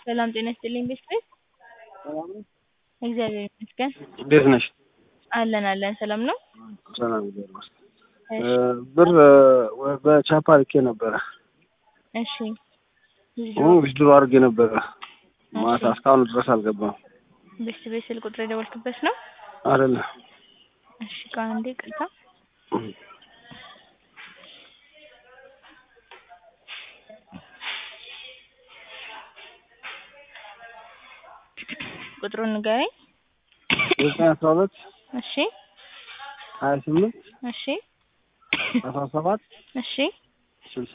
ሰላም ጤና ይስጥልኝ ቤተሰብ እግዚአብሔር ይመስገን እንዴት ነሽ? አለን አለን ሰላም ነው ሰላም እግዚአብሔር ይመስገን። ብር በቻፓ ልኬ ነበረ እሺ ዊዝድሮ አድርጌ ነበረ ማታ እስካሁን ድረስ አልገባም። ቤት ቤት ስልክ ቁጥር የደወልክበት ነው? አይደለም እሺ ከአንዴ ቅርታ ቁጥሩን ንገረኝ። ዘጠኝ አስራ ሁለት እሺ ሀያ ስምንት እሺ አስራ ሰባት እሺ ስልሳ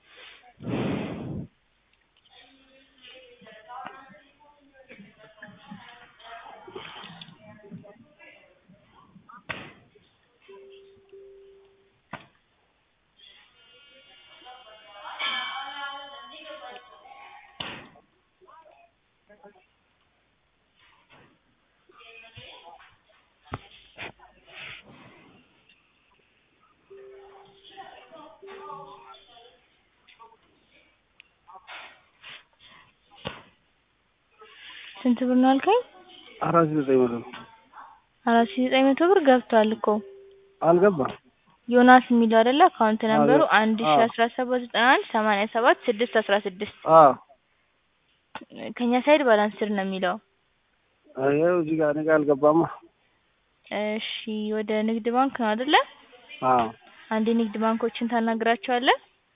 ስንት ብር ነው አልከኝ? አራት ሺህ ዘጠኝ መቶ አራት ሺህ ዘጠኝ መቶ ብር ገብቷል እኮ አልገባም። ዮናስ የሚለው አይደለ አካውንት ነምበሩ አዎ። አንድ ሺ አስራ ሰባት ዘጠና አንድ ሰማንያ ሰባት ስድስት አስራ ስድስት አዎ ከኛ ሳይድ ባላንስር ነው የሚለው። ይኸው እዚህ ጋር እኔ ጋር አልገባማ። እሺ ወደ ንግድ ባንክ ነው አይደለ? አዎ አንድ የንግድ ባንኮችን ታናግራቸዋለህ።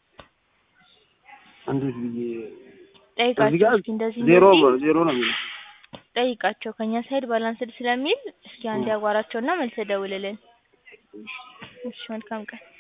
እንዴት ብዬ እዚህ ጠይቃቸው ጋር እስኪ እንደዚህ ዜሮ እንደዚህ ዜሮ ነው የሚለው ጠይቃቸው ከኛ ሳይድ ባላንስድ ስለሚል እስኪ አንድ ያዋራቸውና መልሰህ ደውልልን። እሺ መልካም ቀን